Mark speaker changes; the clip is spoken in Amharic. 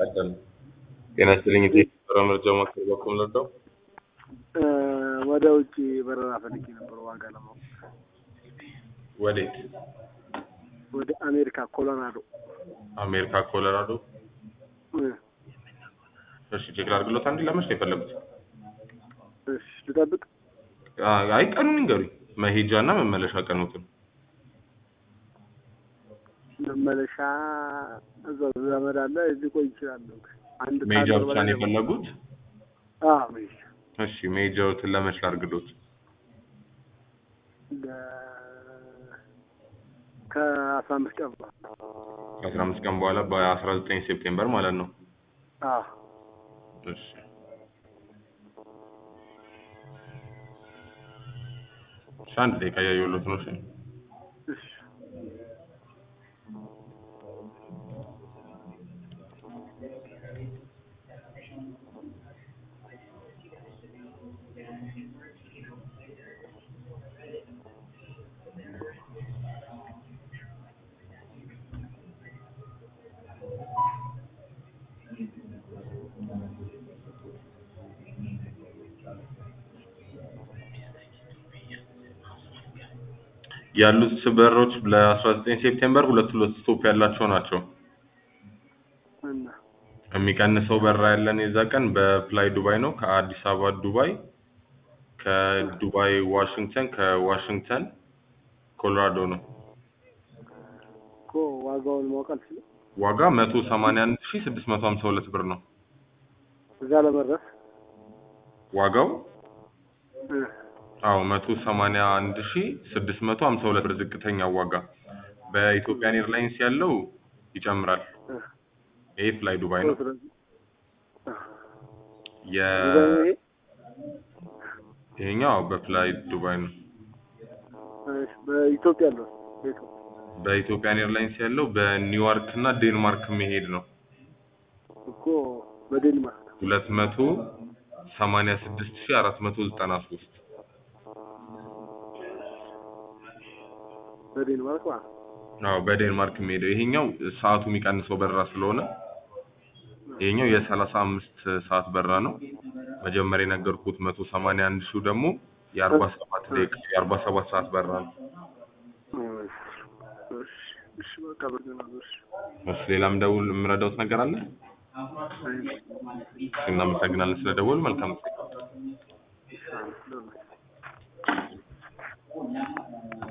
Speaker 1: ቀጠል ጤና ይስጥልኝ እቴ የበረራ መረጃ ማዕከል በኩል ልርዳው?
Speaker 2: ወደ ውጭ በረራ ፈልጌ ነበር ዋጋ ለማወቅ።
Speaker 1: ወዴት?
Speaker 2: ወደ አሜሪካ ኮሎራዶ።
Speaker 1: አሜሪካ ኮሎራዶ።
Speaker 2: እ
Speaker 1: እሺ ቼክ ላድርግሎት። አንዴ ለመች ነው የፈለጉት?
Speaker 2: እሺ ልጠብቅ።
Speaker 1: አይ ቀኑን ይንገሩኝ፣ መሄጃ እና መመለሻ ቀኑትን።
Speaker 2: መመለሻ እዛው ዘመድ አለ ሊቆይ ይችላለሁ። አንድ
Speaker 1: መሄጃ
Speaker 2: ከአንድ
Speaker 1: ብቻ
Speaker 2: በላይ
Speaker 1: ነው የፈለጉት?
Speaker 2: አዎ መሄጃ
Speaker 1: እሺ መሄጃዎትን ለመች ላድርግሎት?
Speaker 2: ለ- ከአስራ አምስት ቀን በኋላ
Speaker 1: ከአስራ አምስት ቀን በኋላ በአስራ ዘጠኝ ሴፕቴምበር ማለት ነው።
Speaker 2: አዎ
Speaker 1: እሺ እሺ አንድ ደቂቃ እያየሁሎት ነው። እሺ
Speaker 2: እሺ
Speaker 1: ያሉት በሮች ለ19 ሴፕቴምበር ሁለት ሁለት ስቶፕ ያላቸው ናቸው።
Speaker 2: እና
Speaker 1: የሚቀንሰው በረራ ያለን የዛ ቀን በፍላይ ዱባይ ነው። ከአዲስ አበባ ዱባይ፣ ከዱባይ ዋሽንግተን፣ ከዋሽንግተን ኮሎራዶ ነው።
Speaker 2: እኮ ዋጋውን ማወቅ አልችልም።
Speaker 1: ዋጋ 181652 ብር ነው
Speaker 2: እዛ ለመድረስ
Speaker 1: ዋጋው።
Speaker 2: እ
Speaker 1: አዎ 181652 ብር ዝቅተኛ ዋጋ። በኢትዮጵያን ኤርላይንስ ያለው ይጨምራል።
Speaker 2: እ
Speaker 1: ይሄ ፍላይ ዱባይ ነው።
Speaker 2: ስለዚህ
Speaker 1: የ
Speaker 2: ዱባይ ይሄ
Speaker 1: ይሄኛው በፍላይ ዱባይ ነው።
Speaker 2: እሺ፣ በኢትዮጵያ ያለው በኢትዮጵያ
Speaker 1: በኢትዮጵያን ኤርላይንስ ያለው በኒውዮርክ እና ዴንማርክ መሄድ ነው።
Speaker 2: እኮ በዴንማርክ
Speaker 1: 286493
Speaker 2: በዴንማርክ ማለት ነው።
Speaker 1: አዎ በዴንማርክ የሚሄደው ይሄኛው ሰዓቱ የሚቀንሰው በረራ ስለሆነ ይሄኛው የሰላሳ አምስት ሰዓት በረራ ነው። መጀመሪያ የነገርኩት መቶ ሰማንያ አንድ ሺው ደግሞ የአርባ ሰባት ደቂቃ የአርባ ሰባት ሰዓት በረራ ነው።
Speaker 2: እሺ፣ እሺ፣ እሺ፣ በቃ በርግናለሁ። እሺ፣
Speaker 1: እሺ ሌላም ደውል የምረዳውት ነገር አለ?
Speaker 2: አይ
Speaker 1: እናመሰግናለን ስለደወሉ። መልካም ጊዜ